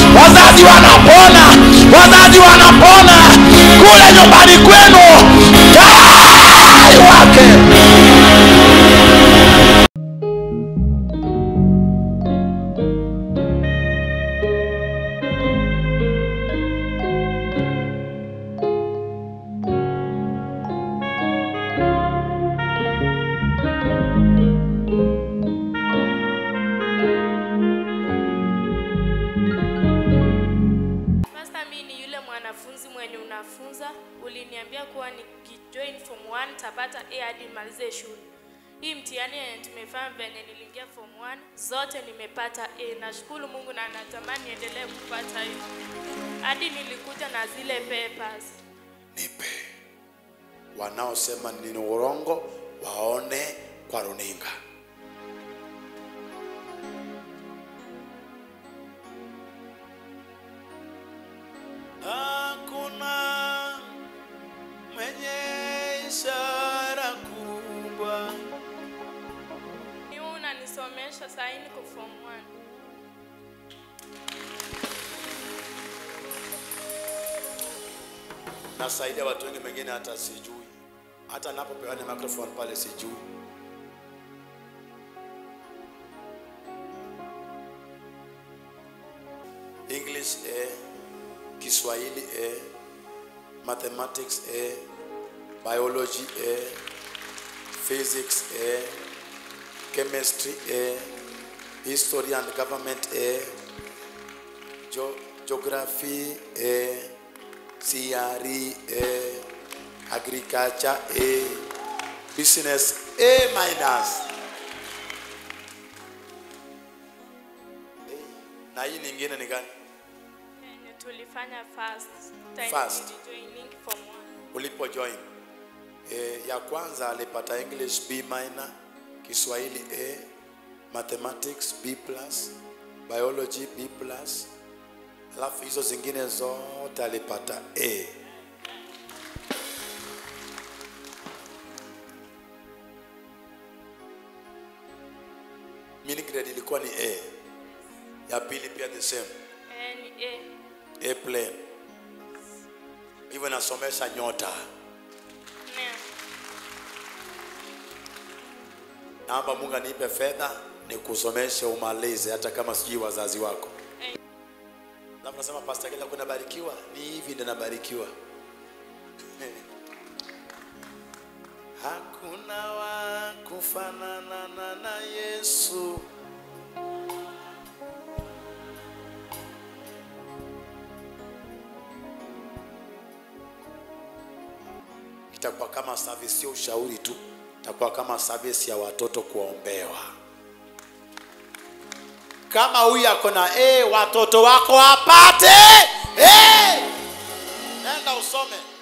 wazazi wanapona wazazi wanapona kule nyumbani kwenu tayari wake Pastor, mimi ni yule mwanafunzi mwenye unafunza. Uliniambia kuwa nikijoin form 1 tapata A hadi nimalize shule. Hii mtihani yenye tumefanya venye niliingia form 1 zote nimepata A. Nashukuru Mungu na natamani niendelee kupata hiyo. Hadi nilikuja na zile papers. nipe wanaosema ni urongo waone kwa runinga hakuna mwenye ishara kubwa Ni wewe unanisomesha saa hii niko form 1. nasaidia watu wengi mengine hata sijui hata napopewa ni microphone pale sijui english a kiswahili a mathematics a biology a physics a chemistry a history and government a Geo- geography a CRE A, agriculture A, business A minus. Eh, Na hii nyingine ni gani? Yenye tulifanya first time First. nilijoining form 1. Ulipo join eh, ya kwanza alipata English B minor, Kiswahili A, mathematics B plus, biology B plus, alafu hizo zingine zote alipata A. Meaning grade ilikuwa ni A. Ya pili pia the same. Eh, ni A. A plain. Hivyo nasomesha nyota. Yeah. Naomba Mungu anipe fedha nikusomeshe umalize hata kama sijui wazazi wako. Eh. Alafu nasema Pastor Kila kuna barikiwa, ni hivi ndio nabarikiwa. Hakuna wa kufanana na na Yesu. Itakuwa kama service, sio ushauri tu, itakuwa kama service ya watoto kuombewa. Kama huyu ako na eh, watoto wako wapate eh. Nenda usome.